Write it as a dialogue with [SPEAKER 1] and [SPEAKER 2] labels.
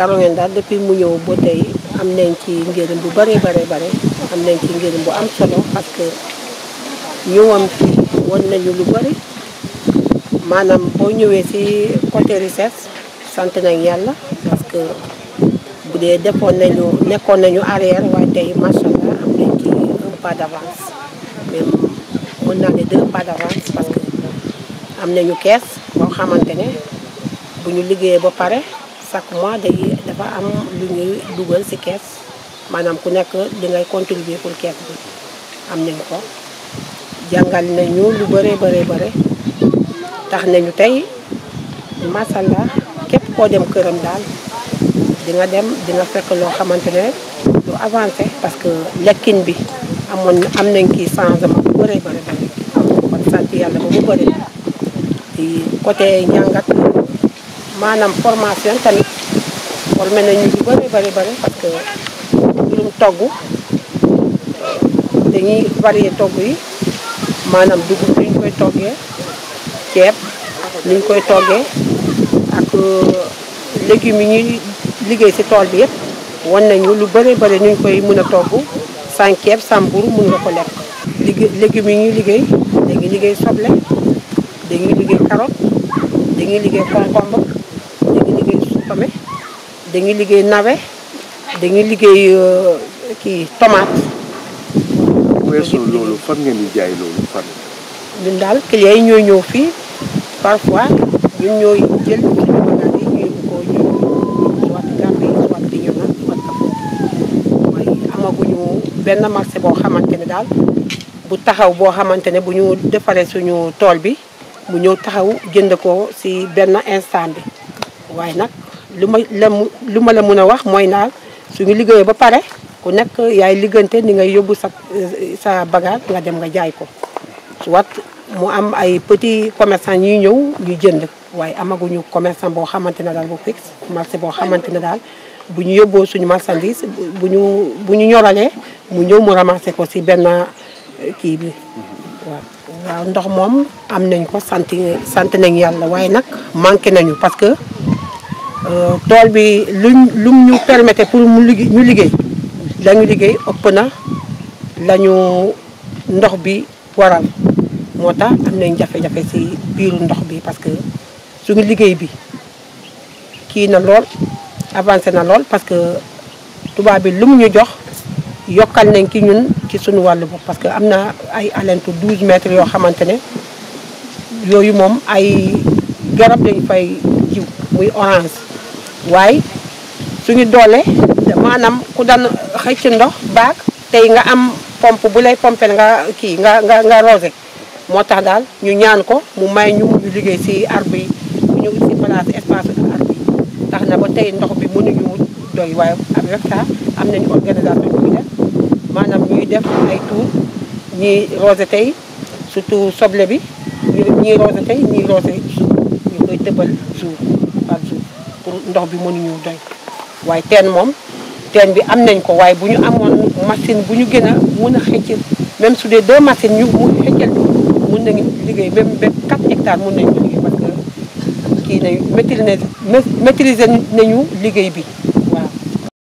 [SPEAKER 1] Caroline daal depuis mu ñëw ba tey am nañ ci njëriñ bu bëree bare bare am nañ ci njëriñ bu am solo parce que ñëwam fi won nañu lu bëri maanaam boo ñëwee ci côté recherche sant nañ yàlla parce que bu dee defoon nañu nekkoon nañu arrière waaye tey macha allah am nañ ci un pas d'avance même mën naa ne deux pas d'avance parce que am nañu kees boo xamante ne bu ñu liggéeyee ba pare chaque mois day dafa am lu ñuy dugal ci kees maanaam ku nekk li ngay contribuer pour kees bi am nañ ko jàngal nañu lu bëree bëree bëre tax nañu tey macha allah képp koo dem këram daal di nga dem di nga fekk loo xamante ne lu avancé parce que lekkin bi amoon am nañ kii changement bu bëree bëri bëri kon sant yàlla ba mu bëri di côté njàngat maanaam formation tamit formé nañu lu bëri bëri bëri parce que mbirum togg dañuy varier togg yi maanaam dugub ni ñu koy toggee ceeb ni ñu koy toggee ak légumes yi ñuy liggéey ci tool bi yëpp wan nañu lu bëri bëri ñu koy mën a togg sans ceeb sans mburu mën nga ko lekk. liggéey légumes yi ñuy liggéey dañuy liggéey soble dañuy liggéey carotte dañuy liggéey concombre dañuy liggéey supame dañuy liggéey navet dañuy liggéey kii tomate.
[SPEAKER 2] weesu loolu fan ngeen di jaay loolu fan.
[SPEAKER 1] ñun daal clients yi ñooy ñëw fii parfois ñun ñooy jël suñu bagage yi ñu yóbbu ko ñu soit Gambie soit Bignona soit Kafountine waaye amaguñu benn marché boo xamante ne daal bu taxaw boo xamante ne bu ñu defaree suñu tool bi mu ñëw taxaw jënd ko ci benn instant bi waaye nag lu ma la lu ma la mën a wax mooy naal suñu liggéeyee ba pare ku nekk yaay liggante ni ngay yóbbu sa sa bagage nga dem nga jaay ko soit mu am ay petits commerçant ñuy ñëw ñu jënd waaye amaguñu commerçant boo xamante ne daal bu fixe marché boo xamante ne daal bu ñu yóbboo suñu marchandise bu ñu bu ñu ñoralee mu ñëw mu ramasser ko ci benn kii bi waaw. waaw ndox moom am nañ ko sant sant nañ yàlla waaye nag manqué nañu parce que tool bi luñ lum ñu permettre pour mu liggéey ñu liggéey lañu liggéey ëpp na lañu ndox bi waral moo tax am nañ jafe-jafe ci biiru ndox bi parce que suñu liggéey bi kii na lool avancé na lool parce que tubaab bi lu mu ñu jox yokkal nañ ki ñun ci suñu wàllu bopp parce que am na ay alentu 12 mètres yoo xamante ne yooyu moom ay garab lañ fay jiw muy orange waaye suñu doole maanaam ku daan xëcc ndox baag tey nga am pompe bu lay pompel nga kii nga nga nga rosé moo tax daal ñu ñaan ko mu may ñu ñu liggéey ci arbre yi ñu ci place espace arbre yi tax na ba tey ndox bi mënuñu doy waaye avec ça am nañu organisation bu ñu def maanaam ñuy def ay tour ñii rosé tey surtout soble bi ñii rosé tey ñii rosé jour ñu koy tëbal jour par jour pour ndox bi mënuñu doy waaye teen moom teen bi am nañ ko waaye bu ñu amoon machine bu ñu gën a mën a xëcc même su dee deux machines ñu mu xëccal mën nañu liggéey même ba 4 hectares mën nañu liggéey parce que kii nañu maîtriser maîtriser nañu liggéey bi